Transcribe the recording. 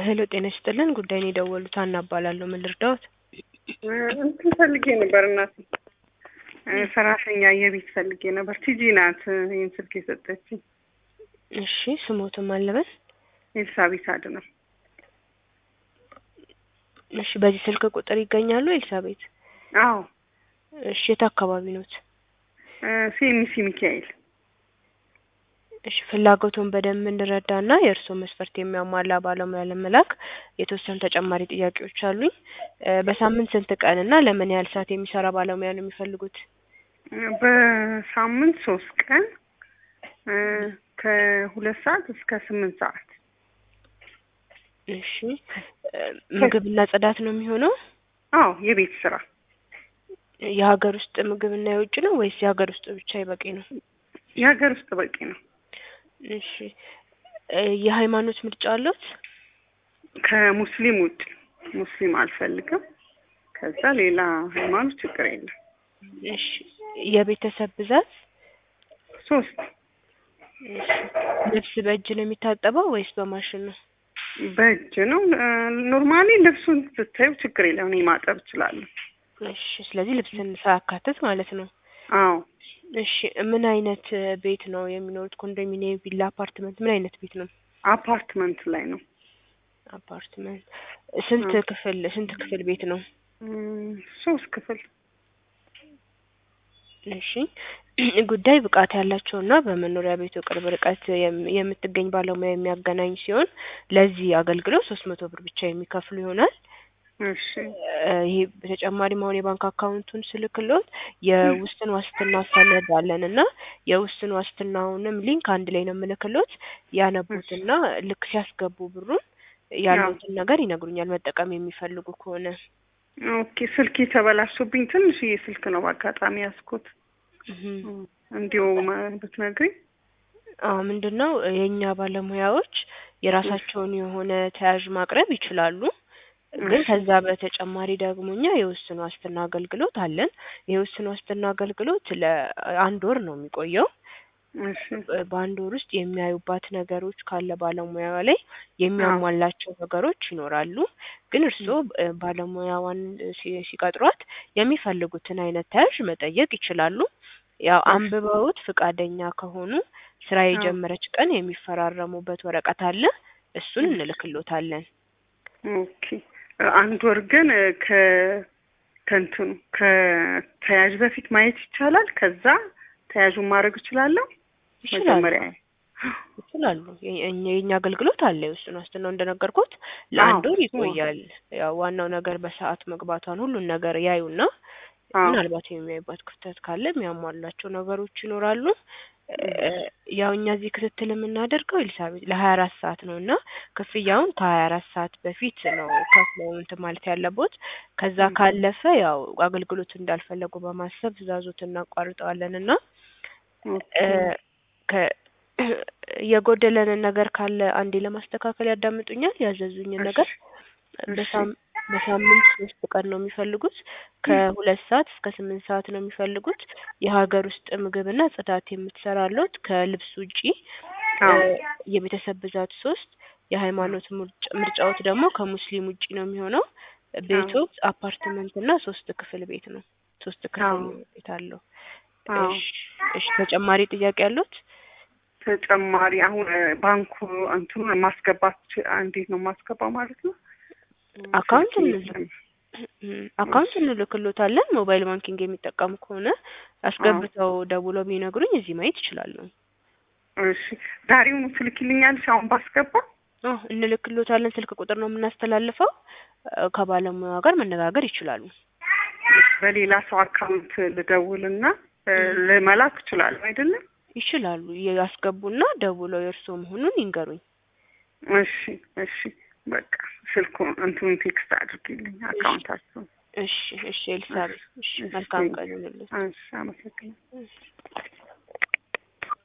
ሄሎ ጤና ይስጥልን ጉዳይን የደወሉት ሀና እባላለሁ ምን ልርዳዎት እንትን ፈልጌ ነበር እናት ሰራተኛ የቤት ፈልጌ ነበር። ቲጂ ናት ይህን ስልክ የሰጠችኝ። እሺ ስሞትም አለበን ኤልሳቤት አድነው። እሺ በዚህ ስልክ ቁጥር ይገኛሉ ኤልሳቤት አዎ እሺ የት አካባቢ ኖት ሴሚሲ ሚካኤል እሺ ፍላጎቱን በደንብ እንድረዳና የእርስዎ መስፈርት የሚያሟላ ባለሙያ ለመላክ የተወሰኑ ተጨማሪ ጥያቄዎች አሉኝ። በሳምንት ስንት ቀን እና ለምን ያህል ሰዓት የሚሰራ ባለሙያ ነው የሚፈልጉት? በሳምንት ሶስት ቀን ከሁለት ሰዓት እስከ ስምንት ሰዓት። እሺ ምግብና ጽዳት ነው የሚሆነው? አዎ የቤት ስራ የሀገር ውስጥ ምግብና የውጭ ነው ወይስ የሀገር ውስጥ ብቻ ይበቂ ነው? የሀገር ውስጥ በቂ ነው። እሺ የሃይማኖት ምርጫ አለት? ከሙስሊም ውጭ ሙስሊም አልፈልግም። ከዛ ሌላ ሃይማኖት ችግር የለም። እሺ የቤተሰብ ብዛት? ሶስት። እሺ ልብስ በእጅ ነው የሚታጠበው ወይስ በማሽን ነው? በእጅ ነው። ኖርማሊ ልብሱን ስታዩ ችግር የለም እኔ ማጠብ እችላለሁ። እሺ ስለዚህ ልብስን ሳያካትት ማለት ነው። አዎ እሺ ምን አይነት ቤት ነው የሚኖሩት? ኮንዶሚኒየም፣ ቪላ፣ አፓርትመንት ምን አይነት ቤት ነው? አፓርትመንት ላይ ነው። አፓርትመንት ስንት ክፍል ስንት ክፍል ቤት ነው? ሶስት ክፍል። እሺ ጉዳይ ብቃት ያላቸውና በመኖሪያ ቤቱ ቅርብ ርቀት የምትገኝ ባለሙያ የሚያገናኝ ሲሆን ለዚህ አገልግሎት ሶስት መቶ ብር ብቻ የሚከፍሉ ይሆናል። እሺ ይሄ በተጨማሪም አሁን የባንክ አካውንቱን ስልክሎት የውስን ዋስትና ሰነድ አለን እና የውስን ዋስትናውንም ሊንክ አንድ ላይ ነው የምልክሎት ያነቡትና ልክ ሲያስገቡ ብሩን ያሉትን ነገር ይነግሩኛል መጠቀም የሚፈልጉ ከሆነ። ኦኬ ስልክ የተበላሽቶብኝ ትንሽዬ ስልክ ነው በአጋጣሚ ያዝኩት። እንዲሁ ብትነግሪኝ። አዎ ምንድን ነው የእኛ ባለሙያዎች የራሳቸውን የሆነ ተያዥ ማቅረብ ይችላሉ። ግን ከዛ በተጨማሪ ደግሞ እኛ የውስን ዋስትና አገልግሎት አለን። የውስን ዋስትና አገልግሎት ለአንድ ወር ነው የሚቆየው። በአንድ ወር ውስጥ የሚያዩባት ነገሮች ካለ ባለሙያ ላይ የሚያሟላቸው ነገሮች ይኖራሉ። ግን እርስዎ ባለሙያዋን ሲቀጥሯት የሚፈልጉትን አይነት ተያዥ መጠየቅ ይችላሉ። ያው አንብበውት ፍቃደኛ ከሆኑ ስራ የጀመረች ቀን የሚፈራረሙበት ወረቀት አለ። እሱን እንልክሎታለን። ኦኬ አንድ ወር ግን ከ ከእንትኑ ከተያዥ በፊት ማየት ይቻላል። ከዛ ተያዡን ማድረግ እችላለሁ። መጀመሪያ ይችላሉ። የኛ አገልግሎት አለ። የውስን ዋስትናው እንደነገርኩት ለአንድ ወር ይቆያል። ያው ዋናው ነገር በሰዓት መግባቷን ሁሉን ነገር ያዩና ምናልባት የሚያዩባት ክፍተት ካለ የሚያሟላቸው ነገሮች ይኖራሉ። ያው እኛ እዚህ ክትትል የምናደርገው ኤልሳቤት ለሀያ አራት ሰዓት ነው እና ክፍያውን ከሀያ አራት ሰዓት በፊት ነው ከፍለው እንትን ማለት ያለቦት። ከዛ ካለፈ ያው አገልግሎት እንዳልፈለጉ በማሰብ ትዕዛዞት እናቋርጠዋለን እና የጎደለንን ነገር ካለ አንዴ ለማስተካከል ያዳምጡኛል። ያዘዙኝን ነገር በሳምንት ሶስት ቀን ነው የሚፈልጉት። ከሁለት ሰዓት እስከ ስምንት ሰዓት ነው የሚፈልጉት። የሀገር ውስጥ ምግብና ጽዳት የምትሰራለት ከልብስ ውጪ የቤተሰብ ብዛት ሶስት የሃይማኖት ምርጫዎት ደግሞ ከሙስሊም ውጪ ነው የሚሆነው። ቤቶት አፓርትመንት እና ሶስት ክፍል ቤት ነው። ሶስት ክፍል ቤት አለው። እሺ ተጨማሪ ጥያቄ ያሉት? ተጨማሪ አሁን ባንኩ እንትኑ ማስገባት እንዴት ነው ማስገባው ማለት ነው? አካውንት አካውንት እንልክሎታለን። ሞባይል ባንኪንግ የሚጠቀሙ ከሆነ አስገብተው ደውሎ ቢነግሩኝ እዚህ ማየት ይችላሉ። እሺ ዛሬውኑ ትልኪልኛለሽ? አሁን ባስገባ እንልክሎታለን። ስልክ ቁጥር ነው የምናስተላልፈው። ከባለሙያ ጋር መነጋገር ይችላሉ። በሌላ ሰው አካውንት ልደውልና ልመላክ እችላለሁ አይደለም? ይችላሉ። ያስገቡና ደውለው የእርስዎ መሆኑን ይንገሩኝ። እሺ እሺ በቃ ስልኩ እንትኑን ቴክስት አድርጊልኝ አካውንታችሁን። እሺ እሺ ኤልሳቤት እሺ መልካም ቀን ይሁንልዎት። እሺ አመሰግናለሁ።